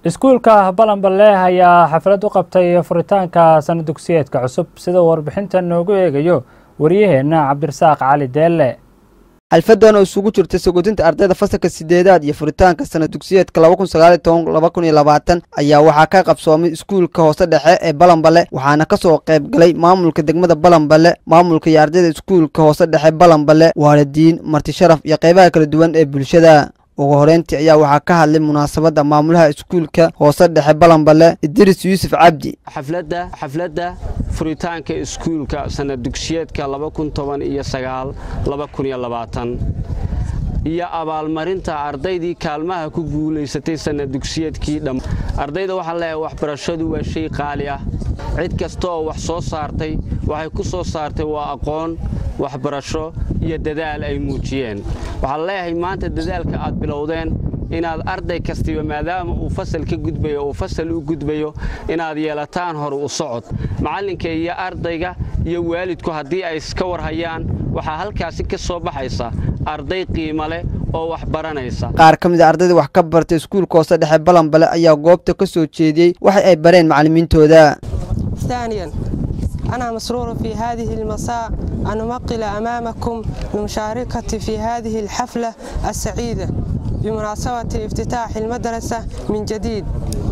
iskuulka balanballe ayaa xaflad u qabtay furitaanka sana dugsiyeedka cusub sida warbixinta noogu eegayo waryaheena cabdirasaaq cali deelle xalfadan oo isugu jirta sagoodinta ardayda fasalka sideedaad iyo furitaanka sana dugsiyeedka ayaa waxaa ka qabsoomay iskuulka hoose dhexe ee balanballe waxaana kasoo qayb galay maamulka degmada balanballe maamulka iyo ardayda iskuulka hoose dhexe balanballe waalidiin marti sharaf iyo qaybaha kala duwan ee bulshada ugu horeyntii ayaa waxaa ka hadlay munaasabadda maamulaha iskuulka hoose dhexe balanballe idris yuusuf cabdi xafladda xafladda furitaanka iskuulka sana dugsiyeedka iyo abaalmarinta ardaydii kaalmaha ku guulaysatay sana dugsiyeedkii dham ardayda waxaa leeyahay waxbarashadu waa shay qaali ah cid kasta oo wax soo saartay waxay ku soo saartay waa aqoon waxbarasho iyo dadaal ay muujiyeen waxaan leeyahay maanta dadaalka aad bilowdeen inaad arday kastiba maadaama uu fasal ka gudbayo uu fasal u gudbayo inaad yeelataan hore u socod macallinka iyo ardayga iyo waalidku haddii ay iska warhayaan waxaa halkaasi ka soo baxaysa arday qiimo leh oo wax baranaysa qaar ka mid a ardayda wax ka bartay iskuulka hoose dhexe balanbale ayaa goobta ka soo jeediyey waxa ay bareen macallimiintooda ثانيا أنا مسرور في هذه المساء أن أمقل أمامكم لمشاركتي في هذه الحفلة السعيدة بمناسبة افتتاح المدرسة من جديد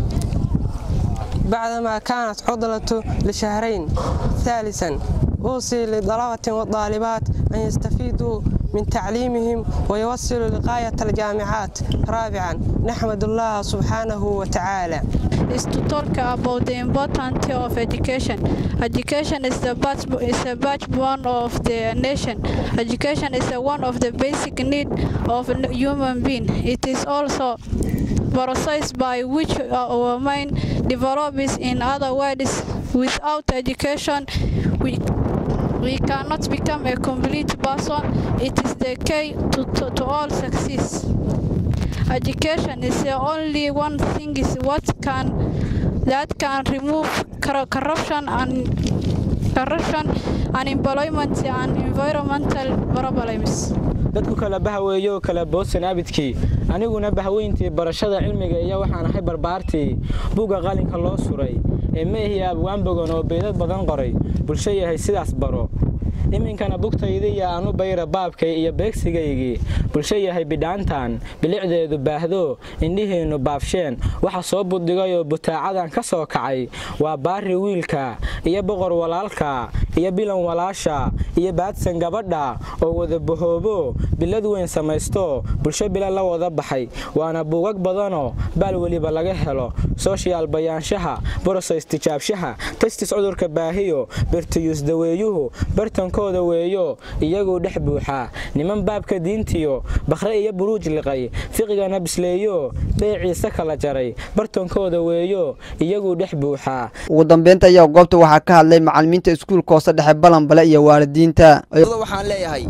بعدما كانت عضلة لشهرين ثالثا أوصي للطلبة والطالبات أن يستفيدوا من تعليمهم ويوصلوا لغاية الجامعات رابعا نحمد الله سبحانه وتعالى is to talk about the importance of education. Education is the back, is the backbone of the nation. Education is one of the basic needs of a human being. It is also process by which our mind develops. In other words, without education, we we cannot become a complete person. It is the key to, to, to all success. Education is the only one thing is what can that can remove corruption and corruption, unemployment and environmental problems. dadku kala bahaweeyo kala boodsan abidkii aniguna bahaweyntii barashada cilmiga iyo waxaan ahay barbaartii buugga qalinka loo suray ee meehii abwaanbogan oo beydad badan qoray bulsho yahay sidaas baro iminkana bugtaydiiyo aanu bayra baabkay iyo beegsigaygii bulsho yahay bidhaantan bilicdeedu baahdo indhihiinnu baafsheen waxa soo buddigayoo butaacadan ka soo kacay waa baari wiilka iyo boqor walaalka iyo bilan walaasha iyo baadsan gabadha oo wada bahoobo bilad weyn samaysto bulsho bila la wada baxay waana buugag badanoo baal weliba laga helo sooshiyaal bayaanshaha borosays tijaabshaha tastis cudurka baahiyo bertiyuus daweeyuhu bartankooda weeyo iyaguu dhex buuxaa niman baabka diintiyo bakhre iyo buruuj liqay fiqigana bisleeyo beeciise kala jaray bartankooda weeyo iyaguu dhex buuxaa ugu dambeynta ayaa goobta waxaa ka hadlay macallimiinta iskuulka hoose dhexe balanbale iyo waalidiinta waxaan leeyahay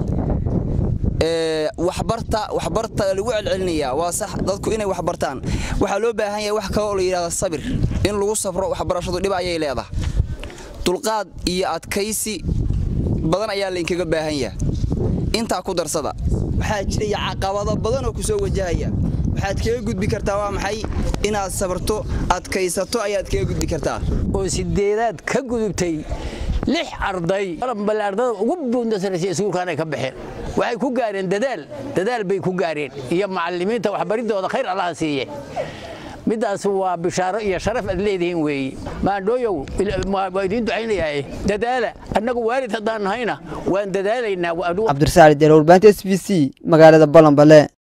waxbarta waxbarta lagu celcelinayaa waa sax dadku inay waxbartaan waxaa loo baahan yahay wax kaloo la yidhahda sabir in lagu safro waxbarashadu dhib ayay leedahay dulqaad iyo adkaysi badan ayaa laynkaga baahan yaha intaa ku darsada waxaa jiraya caqabado badan oo ku soo wajahaya waxaad kaga gudbi kartaa waa maxay inaad sabarto adkaysato ayaad kaga gudbi kartaa oo sideedaad ka gudubtay lix arday balanbale ardada ugu buundasanaysay iskuulkaanay ka baxeen waxay ku gaareen dadaal dadaal bay ku gaareen iyo macallimiinta waxbaridooda khayr allaha siiye middaas waa bishaaro iyo sharaf aad leedihiin weeye maandhooyow waa idiin ducaynayaa dadaala annagu waalid haddaan nahayna waan dadaalaynaa cabdirasaali deer warbaahinta s b c magaalada balanbale